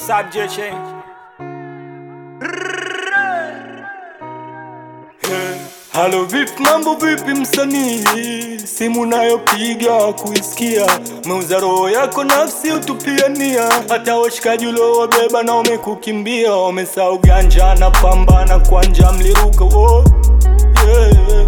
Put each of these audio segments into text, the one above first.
Subject change. Halo vipi, mambo vipi msanii, simu nayopiga kuisikia, meuza roho yako nafsi utupiania, hata washikaji uliowabeba na wamekukimbia, wamesahau ganja na pambana kwa njaa mliruka oh, yeah.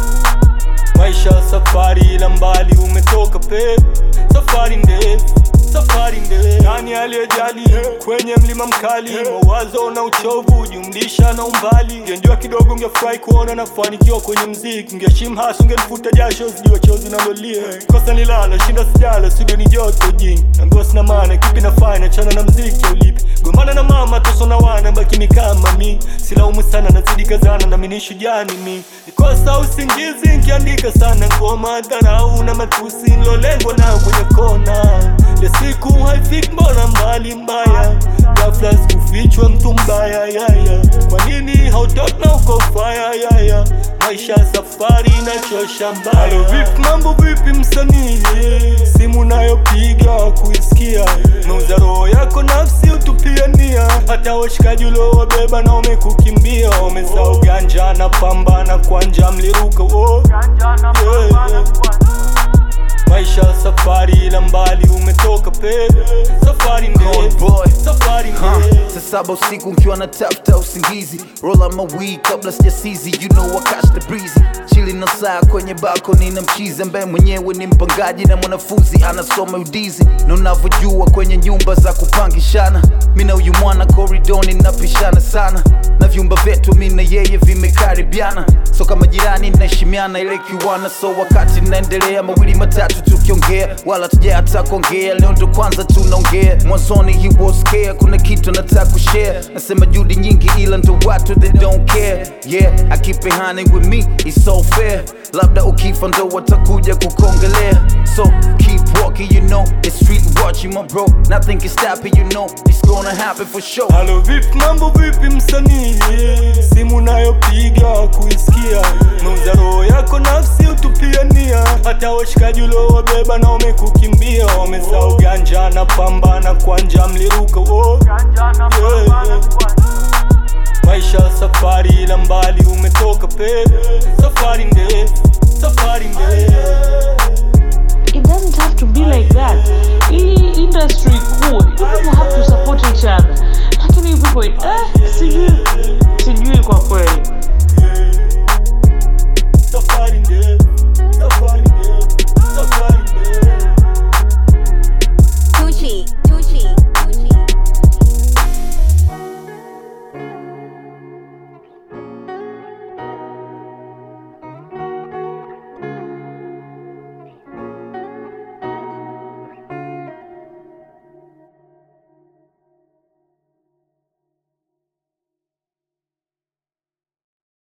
Maisha safari ila mbali umetoka pe, safari ndefu safari ndefu. Nani aliyejali kwenye mlima mkali, mawazo na uchovu jumlisha na umbali. Ungejua kidogo, ungefurahi kuona nafanikiwa kwenye mziki, ungeheshimu hasa, ungelifuta jasho, sijua chozi nalolia. Kosa nilala, shinda sijala, studio ni joto jingi, naambiwa sina maana, kipi nafanya, chana na mziki au lipi? Gombana na mama, toso na wana, baki mi kama mi, silaumu sana, nazidi kazana, nami ni shujaa ni mi. Nikosa usingizi, nkiandika sana ngoma, dharau na matusi, nilolengwa nao kwenye kona ya siku haifiki, mbona mbali mbaya, ghafla sikufichwa mtu mbaya yaya. Kwa nini hautoki na uko faya yaya? Maisha safari inachosha mbaya. Halo vipi, mambo vipi msanii, simu nayopiga kuisikia, meuza roho yako nafsi utupiania, hata washikaji uliowabeba na wamekukimbia, wamesahau ganja na pambana kwa njaa mliruka oh. yeah, yeah. Maisha safari ila mbali umetoka pe, safari Cold ndefu, boy. safari Huh. ndefu. Saa saba usiku nkiwa na tafuta usingizi roll up my weed kabla sijasizi you know I catch the breezy chili na saa kwenye bako nina mchizi ambaye mwenyewe ni mpangaji na mwanafunzi anasoma udizi na unavyojua kwenye nyumba za kupangishana mi na huyu mwana koridoni napishana sana na vyumba vyetu mi na yeye vimekaribiana so kama jirani naheshimiana ile kiwana so wakati naendelea mawili matatu tukiongea wala tuja hata kuongea leo ndo kwanza tunaongea mwanzoni he was scared kuna kitu nataka kushare nasema juhudi nyingi ila ndo watu they don't care yeah I keep it honey with me it's so fair labda ukifa ndo watakuja kukongelea so keep walking you know the street watching my bro nothing can stop it you know it's gonna happen for sure Halo vipi, mambo vipi msanii, simu nayopiga kuisikia, meuza roho yako nafsi utupiania, hata washikaji uliowabeba na wamekukimbia, wamesahau ganja na pambana kwa njaa mliruka oh. yeah, yeah. Maisha safari ila mbali umetoka pe, safari ndefu, safari ndefu.